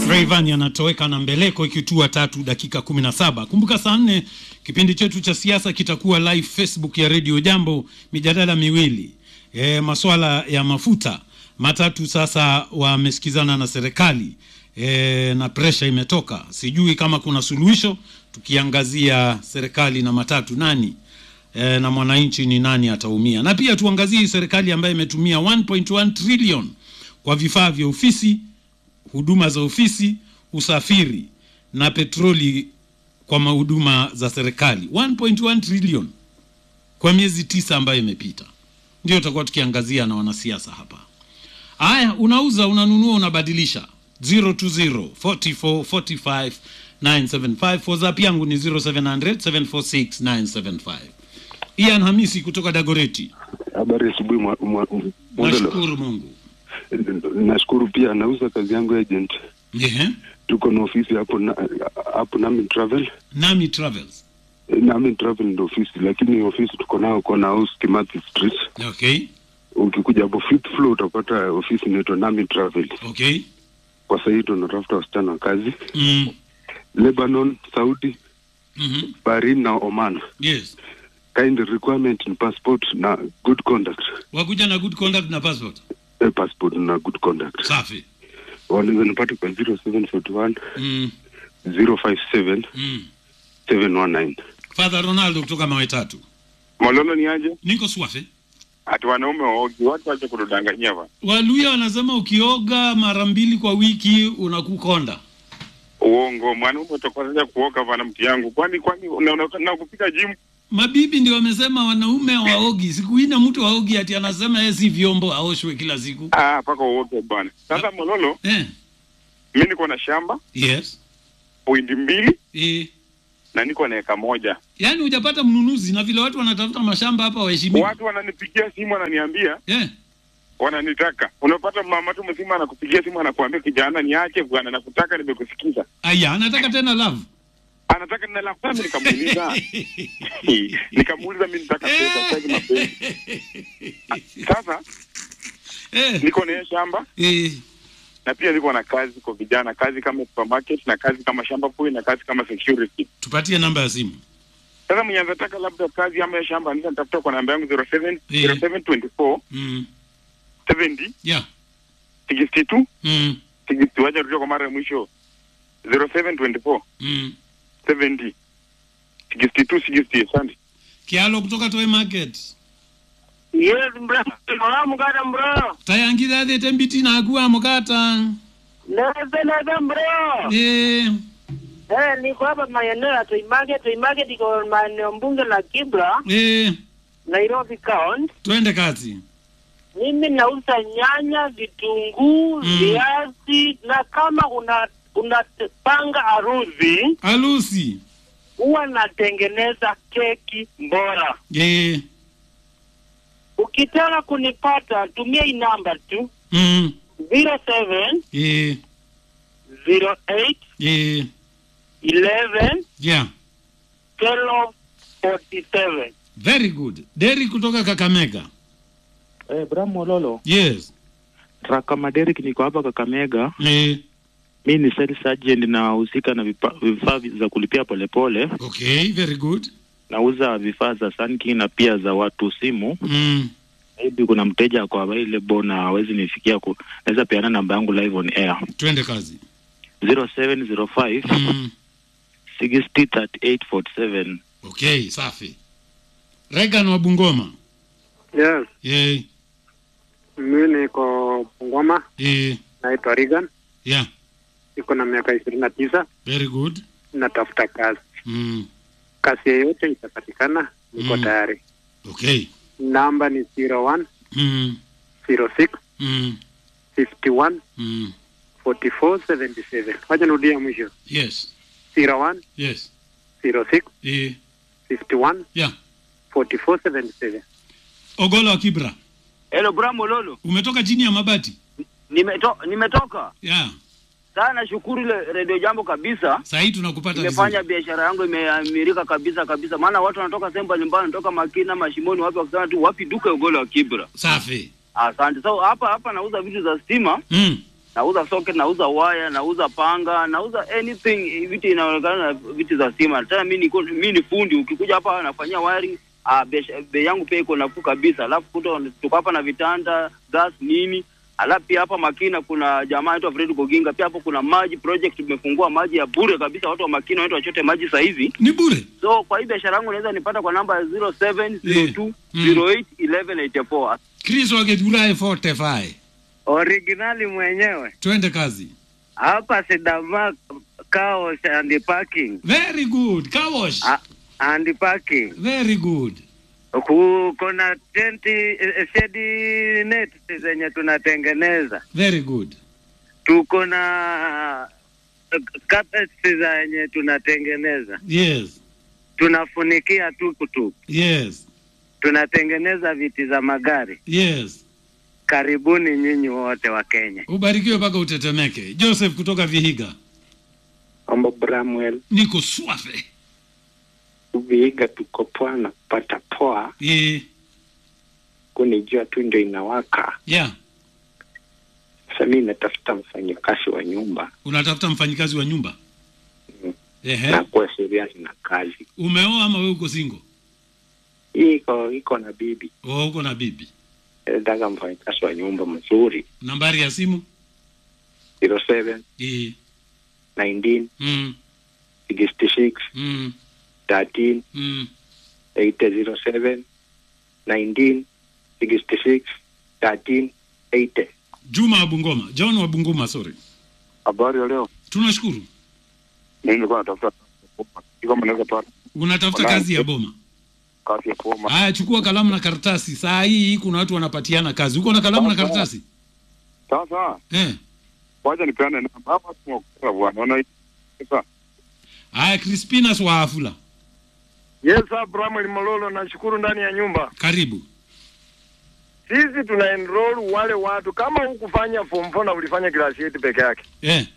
Rayvanny anatoweka na mbeleko ikitua tatu dakika kumi na saba. Kumbuka saa nne kipindi chetu cha siasa kitakuwa live Facebook ya Radio Jambo, mijadala miwili e, maswala ya mafuta matatu. Sasa wamesikizana na serikali e, na presha imetoka, sijui kama kuna suluhisho, tukiangazia serikali na matatu nani e, na mwananchi ni nani ataumia, na pia tuangazie serikali ambayo imetumia 1.1 trillion kwa vifaa vya ofisi huduma za ofisi, usafiri na petroli kwa mahuduma za serikali 1.1 trillion kwa miezi tisa ambayo imepita. Ndio tutakuwa tukiangazia na wanasiasa hapa. Haya, unauza, unanunua, unabadilisha 020 44 45 975. WhatsApp yangu ni 0700 746 975. Ian Hamisi kutoka Dagoreti. Habari asubuhi mwa- mwa- Mwandelo. Nashukuru Mungu. Nashukuru pia, nauza kazi yangu agent. Ehe. Tuko na ofisi hapo na, hapo Nami Travel. Nami Travels. Nami Travel ndio ofisi, lakini ofisi tuko nao kona house Kimathi Street. Okay. Ukikuja hapo fifth floor utapata ofisi inaitwa Nami Travel. Okay. Kwa sasa hivi tunatafuta wasichana wa kazi Mm. Lebanon, Saudi, Mhm. Bahrain na Oman. Yes. Kind requirement ni passport na good conduct. Wakuja na good conduct na passport. Eh, passport na good conduct. Safi. Wanaweza nipata kwa 0741 Mm. 057 Mm. 719. Father Ronaldo kutoka mawe tatu. Mololo ni aje? Niko swafe. Ati wanaume waogi, watu wache kutudanganyia bwana. Waluya wanasema ukioga mara mbili kwa wiki unakukonda. Uongo, mwanaume utakosaja kuoga bwana mti yangu. Kwani kwani unaonekana na kupiga gym? Mabibi ndio wamesema wanaume waogi. Siku ine mtu waogi ati anasema yeye si vyombo aoshwe kila siku. Ah, paka uoge bwana. Sasa Mololo, Eh. mimi niko na shamba Yes. pointi mbili Eh. na niko na eka moja. Yaani hujapata mnunuzi na vile watu wanatafuta mashamba hapa waheshimiwa. Watu wananipigia simu wananiambia Eh. wananitaka. Unapata mama tu mzima anakupigia simu anakuambia kijana niache bwana nakutaka nimekusikiza. Aya, anataka tena love. Anataka nina lafta mimi nikamuuliza. nikamuuliza mimi nitaka pesa sasa mapenzi. Sasa Eh. niko na hiyo shamba Eh. na pia niko na kazi kwa vijana, kazi kama supermarket na kazi kama shamba boy na kazi kama security. Tupatie namba ya simu. Sasa mwenye anataka labda kazi ama ya shamba anaweza nitafuta kwa namba yangu 07 Eh. 0724 Mm. 70 Yeah. 62 Mm. 60. Wacha rudia kwa mara ya mwisho 0724 Mm. 70 62 60. Asante. Kialo kutoka Toy Market. Yes, bro. Hola, mukata bro. Tayangira the tembiti na kuwa mukata. Neze neze bro. Eh. Eh, niko hapa maeneo ya Toimage. Toimage iko maeneo bunge la Kibra, Eh. Nairobi County. Twende kazi. Mimi nauza nyanya, vitunguu, Mm. viazi na kama una unapanga harusi Alusi. huwa natengeneza keki bora. Eh. Ukitaka kunipata tumia hii namba tu Mm. 07 Eh. 08 Eh. 11 Yeah. 12 47. Very good. Derry kutoka Kakamega. Eh, Bram Mololo, Yes. Rakama Derek niko hapa Kakamega. Eh. Mi ni sales agent nahusika na vipa- vifaa vi- za kulipia polepole. Okay, very good. Nauza vifaa za Sunking na pia za watu simu. Mm. Maybe kuna mteja ako available na hawezi nifikia ku, naweza peana namba yangu live on air Twende kazi. 0705 Mm. 60 38 47. Okay, safi. Regan wa Bungoma. Yes, Eh. mimi niko Bungoma, Eh. naitwa Regan, Yeah. niko na miaka ishirini na tisa, Very good. natafuta kazi. Mm. Kazi yeyote itapatikana, niko Mm. tayari. Okay. Namba ni 01 Mm. 06 Mm. 51 Mm. 44 77. Wacha nirudia mwisho, Yes. 01 Yes. 06 Eh. 51 Yeah. 44 77. Ogolo wa Kibra. Hello Bramo Lolo. Umetoka chini ya mabati? Nimeto, nimetoka. Yeah. Sana nashukuru ile Radio Jambo kabisa. Sasa hii tunakupata Nimefanya vizuri. biashara yangu imeamirika kabisa kabisa. Maana watu wanatoka sehemu mbalimbali, wanatoka Makina, Mashimoni, wapi wakisema tu wapi duka ugolo wa Kibra. Safi. Asante. So hapa hapa nauza vitu za stima. Mm. nauza socket, nauza waya, nauza panga, nauza anything vitu inaonekana na vitu za stima. Tena mimi niko mimi ni fundi, ukikuja hapa nafanyia wiring ah, bei bei yangu pia iko nafuu kabisa. Alafu kuto tuko hapa na vitanda, gas nini. Alafu pia hapa Makina kuna jamaa anaitwa Fred Goginga, pia hapo kuna maji project, tumefungua maji ya bure kabisa. Watu wa Makina watu wachote maji saa hizi. ni bure So kwa hii biashara yangu unaweza nipata kwa namba ya 0702 08 1184. chris waketulae forte fae Originali mwenyewe twende kazi hapa Sidama Chaos and Parking very good kawosh Ah. and Parking very good Ku- kuna tenti eh, shedi net zenye tunatengeneza, very good tuko na eh, carpets zenye tunatengeneza, yes tunafunikia tukutuku, yes tunatengeneza viti za magari. yes Karibuni nyinyi wote wa Kenya. ubarikiwe mpaka utetemeke joseph kutoka vihiga Mambo Bramwell, niko swafe Vihiga tuko poa na kupata poa, yeah. kuni jua tu ndio inawaka. yeah Sasa mi natafuta mfanyakazi wa nyumba unatafuta mfanyikazi wa nyumba Mm. Ehe. na kuwa serious na kazi umeoa ama we uko singo hii. Iko iko na bibi, oh, uko na bibi nataka mfanyakazi wa nyumba mzuri, nambari ya simu 07 yeah. 19 mm. 66 Mm. 13 Mm. 807 19 66 13 80. juma wa bungoma john wa bungoma sorry Habari ya leo, tunashukuru mimi nilikuwa natafuta kama naweza pata unatafuta Wala- kazi ya boma kazi ya kuoma. haya chukua kalamu na karatasi saa hii kuna watu wanapatiana kazi uko na kalamu na Sawa, karatasi Sasa eh. wacha nipeane namba hapa, tunakuwa bwana, unaona sasa. haya crispinas wa afula Yes, Abraham Mololo, nashukuru ndani ya nyumba. karibu Sisi tuna enroll wale watu kama hukufanya form 4 na ulifanya class 8 peke yake. eh.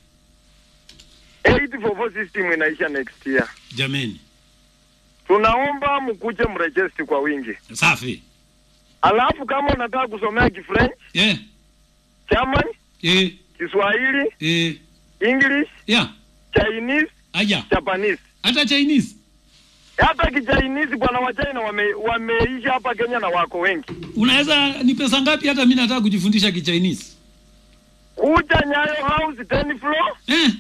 844 system inaisha next year. jameni Tunaomba mkuje mregister kwa wingi. safi Alafu kama unataka kusomea Kifrench, eh. German, Eh. Kiswahili, Eh. English, yeah. Chinese, aya Japanese. hata chinese Hata Kichinese bwana wa China wame, wameisha hapa Kenya na wako wengi. unaweza ni pesa ngapi hata mi nataka kujifundisha kichinese Kuja Nyayo House 10 floor. eh.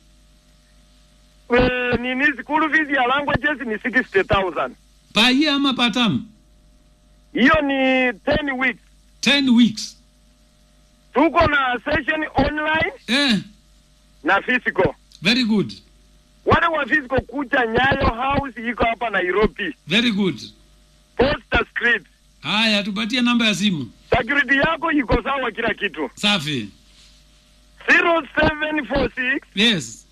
Eh, nini school fees ya languages ni 60,000. paie ama patam Hiyo ni 10 weeks. 10 weeks Tuko na session online eh. na physical. very good Wale wa physical kuja Nyayo House iko hapa Nairobi. very good Poster script. haya tupatie namba ya simu Security yako iko sawa kila kitu. safi 0746 yes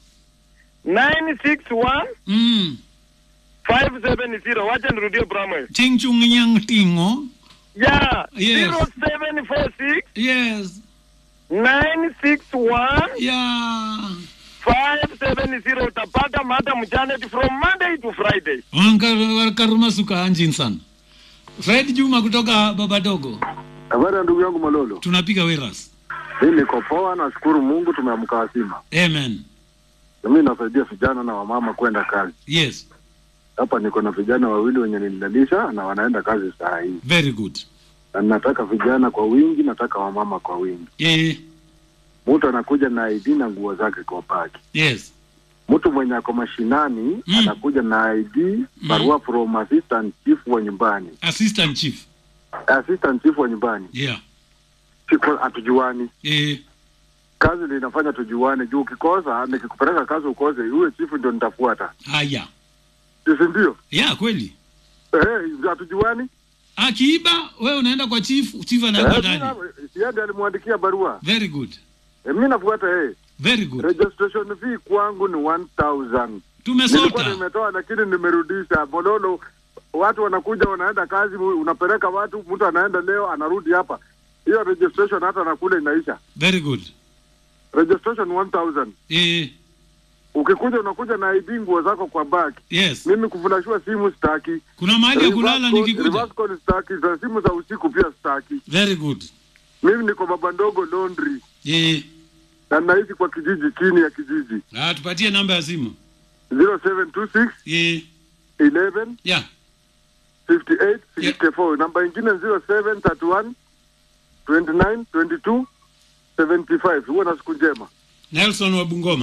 961 mm. 570. Wacha nirudie Bramwell. chingchung nyang tingo Yeah. Yes. 0746 yes 961 yeah 570 utapata mada mchana from Monday to Friday. Wankar- karuma suka anjin sana fred juma kutoka baba dogo Habari ya ndugu yangu Malolo, tunapiga weras mimi niko poa, nashukuru Mungu tumeamka wazima. amen Na Mimi nasaidia vijana na wamama kwenda kazi. yes Hapa niko na vijana wawili wenye nilidalisha na wanaenda kazi saa hii, very good na nataka vijana kwa wingi, nataka wamama kwa wingi. yeah. Mtu anakuja na ID na nguo zake kwa bagi. yes Mtu mwenye ako mashinani Mm. anakuja na ID, barua from assistant chief wa nyumbani, assistant chief assistant chief wa nyumbani. yeah Siko hatujuani yeah. kazi ndio inafanya tujuane, juu ukikosa, nikikupeleka kazi ukose, uwe chifu ndio nitafuata, haya si ndio? yeah kweli Eh, hatujuani. akiiba wewe unaenda kwa chief chief anaenda Eh, ndani mimi na- yeye ndiye alimwandikia barua very good eh, mimi nafuata yeye. very good Registration fee kwangu ni 1000 nilikuwa tumesota nimetoa, lakini nimerudisha. Bololo, watu wanakuja wanaenda kazi, unapeleka watu, mtu anaenda leo anarudi hapa, hiyo registration hata nakule inaisha. very good Registration 1000 eh, ukikuja unakuja na ID, nguo zako kwa bag. yes Mimi kufulashua simu sitaki, kuna mahali ya kulala Reverse call- nikikuja reverse call sitaki, za simu za usiku pia sitaki. very good Mimi niko baba ndogo laundry eh, na naishi kwa kijiji chini ya kijiji Ah, tupatie namba ya simu 0726 yeah. 11 yeah. 58 64 namba ingine 0731 29 22 75 huwa na siku njema Nelson wa Bungoma.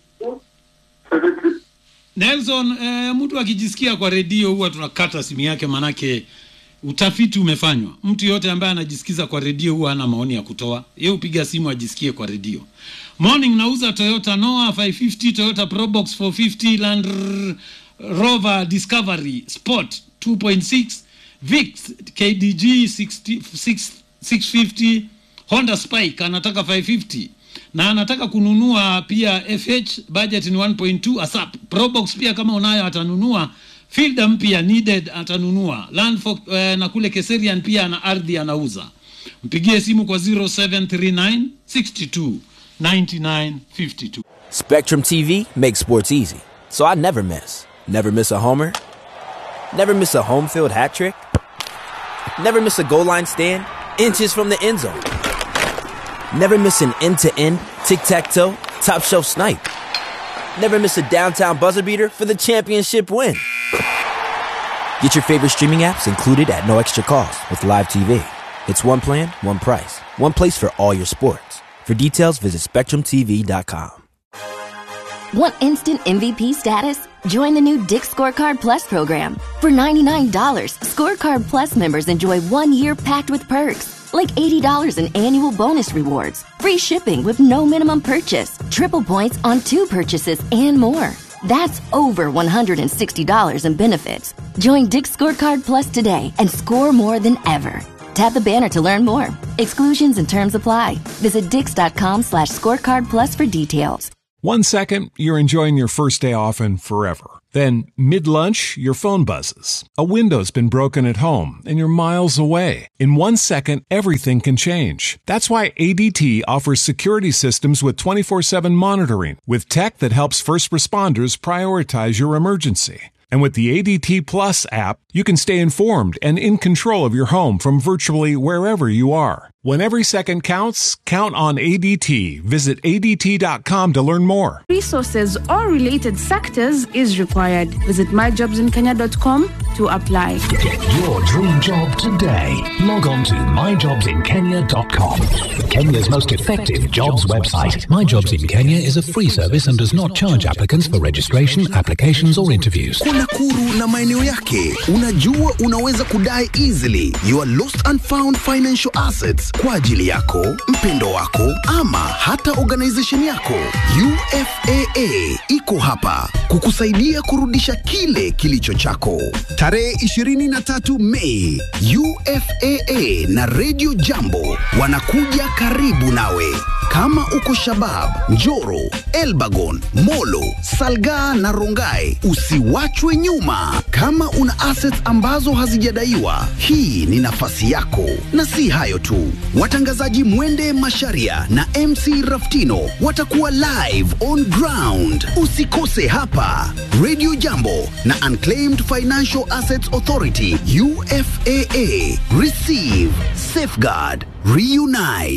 Nelson, eh, mtu akijisikia kwa redio huwa tunakata simu yake, manake utafiti umefanywa. Mtu yote ambaye anajisikiza kwa redio huwa hana maoni ya kutoa. Yeye upiga simu ajisikie kwa redio. Morning nauza Toyota Noah 550, Toyota Probox 450, Land R- Rover Discovery Sport 2.6, Vix KDG 60, 6, 650, Honda Spike anataka 550 na anataka kununua pia FH budget ni 1.2 ASAP. Probox pia kama unayo atanunua. Fielder mpya needed atanunua. Landford eh, na kule Keserian pia ana ardhi anauza. Mpigie simu kwa 0739 62 99 52. Spectrum TV makes sports easy, so I never miss. Never miss a homer. Never miss a home field hat trick. Never miss a goal line stand. Inches from the end zone. Never miss an end to end, tic tac toe, top shelf snipe. Never miss a downtown buzzer beater for the championship win. Get your favorite streaming apps included at no extra cost with Live TV. It's one plan, one price, one place for all your sports. For details, visit SpectrumTV.com. Want instant MVP status? Join the new Dick Scorecard Plus program. For $99, Scorecard Plus members enjoy one year packed with perks, like $80 in annual bonus rewards, free shipping with no minimum purchase, triple points on two purchases, and more. That's over $160 in benefits. Join Dick Scorecard Plus today and score more than ever. Tap the banner to learn more. Exclusions and terms apply. Visit dix.com slash scorecard plus for details. One second, you're enjoying your first day off and forever. Then, mid lunch, your phone buzzes. A window's been broken at home and you're miles away. In one second, everything can change. That's why ADT offers security systems with 24 7 monitoring, with tech that helps first responders prioritize your emergency. And with the ADT Plus app, you can stay informed and in control of your home from virtually wherever you are. When every second counts, count on ADT. Visit ADT.com to learn more. resources or related sectors is required. Visit myjobsinkenya.com to apply. Get your dream job today. Log on to myjobsinkenya.com. Kenya's most effective jobs website. My Jobs in Kenya is a free service and does not charge applicants for registration, applications, or interviews. kuna kuru na maeneo yake unajua unaweza kudai easily your lost and found financial assets kwa ajili yako mpendo wako ama hata organization yako ufaa iko hapa kukusaidia kurudisha kile kilicho chako tarehe 23 mei ufaa na redio jambo wanakuja karibu nawe kama uko shabab njoro elbagon molo salgaa na rongai usiwachwe nyuma kama una assets ambazo hazijadaiwa hii ni nafasi yako na si hayo tu watangazaji mwende masharia na mc raftino watakuwa live on ground usikose hapa radio jambo na unclaimed financial assets authority ufaa receive safeguard reunite